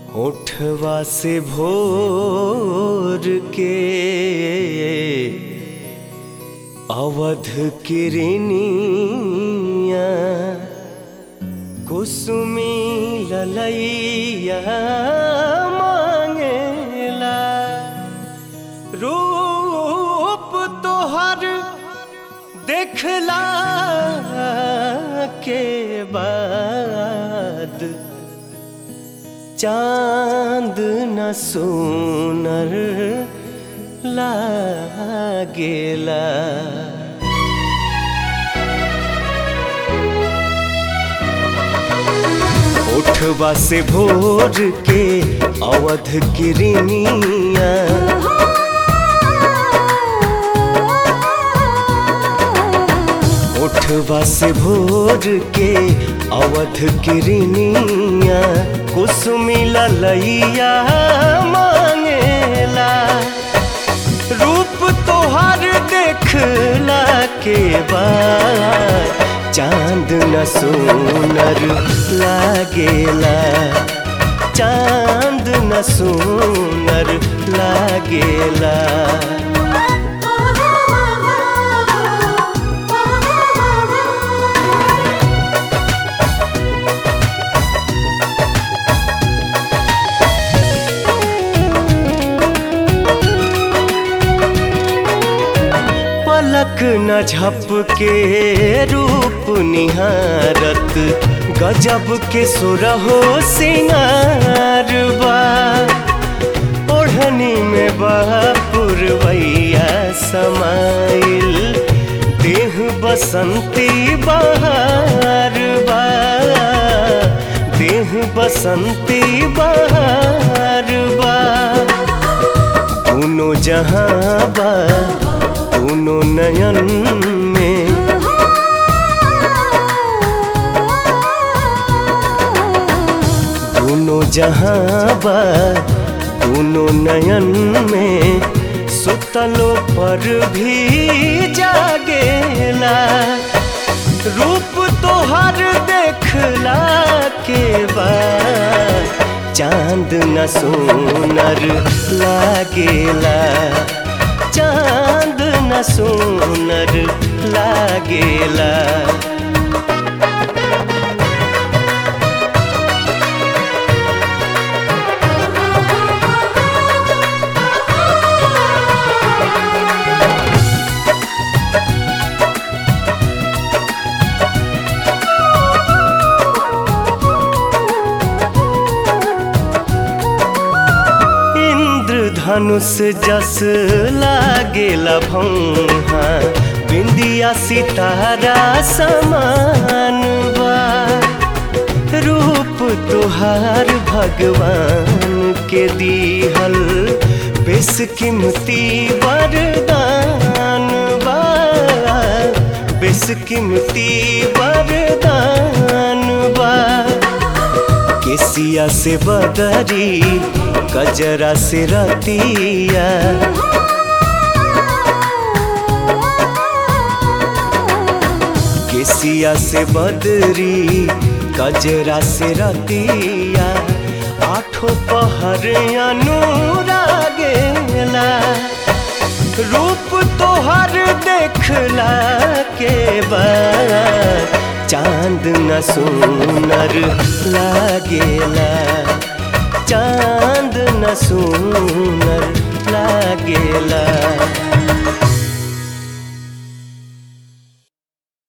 होठवा से भोर के अवध किरनिया कुसुमी ललैया मांगेला रूप तोहर देखला के बाद चांद न सोनर लागेला उठवा से भोर के अवध किरनिया उठवा से भोर के अवध किरनिया कुसुमी ललैया मांगेला रूप तोहर देखला के बाद चांद न सोनर लागेला चांद न सोनर लागेला पलक न झपके रूप निहारत गजब के सुरहो सिंगार बा ओढ़नी में पुरवैया समाइल देह बसंती बहार बा देह बसंती बहार बा दोनों जहां बा दोनों नयन में दोनों जहां बा दोनों नयन में सुतलो पर भी जागेला रूप तोहर देखला के बाद चांद न सोनर लागेला चांद न सोनर लागेला धनुष जस लागेला भौहा बिंदिया सितारा समान बा रूप तुहार भगवान के दीहल बेसकीमती वरदान बा बेसकीमती वरदान बा केसिया से बदरी कजरा से रतिया केसिया से बदरी कजरा से रतिया आठों पहर अनुरागेला रूप तोहर देखला के बाद चांद न सोनर लागेला चांद न सोनर लागेला